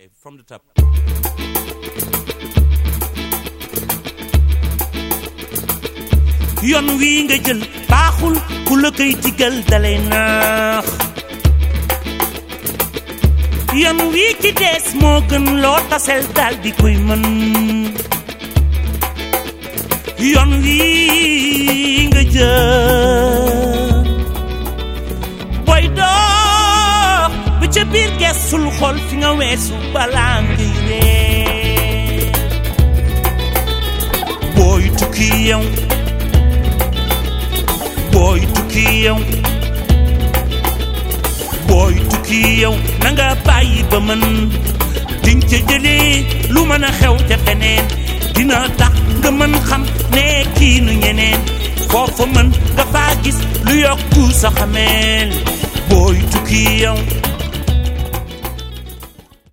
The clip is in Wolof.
Okay, from the top. yoon wii nga jël baaxul ku la koy digal dalay naax yoon wii ci dees moo gën loo tasel dal di koy mën yoon wii nga jël booy dox ba ca biir geesul xol fi nga weesu balaa ngay ree booy tukki yow booy tukki yow booy tukki yow na nga bàyyi ba mën diñ ca jëlee lu mën a xew ca feneen dina tax nga mën xam ne kii nu ñeneen foofa mën nga faa gis lu yokku sa xameel booy tukki yow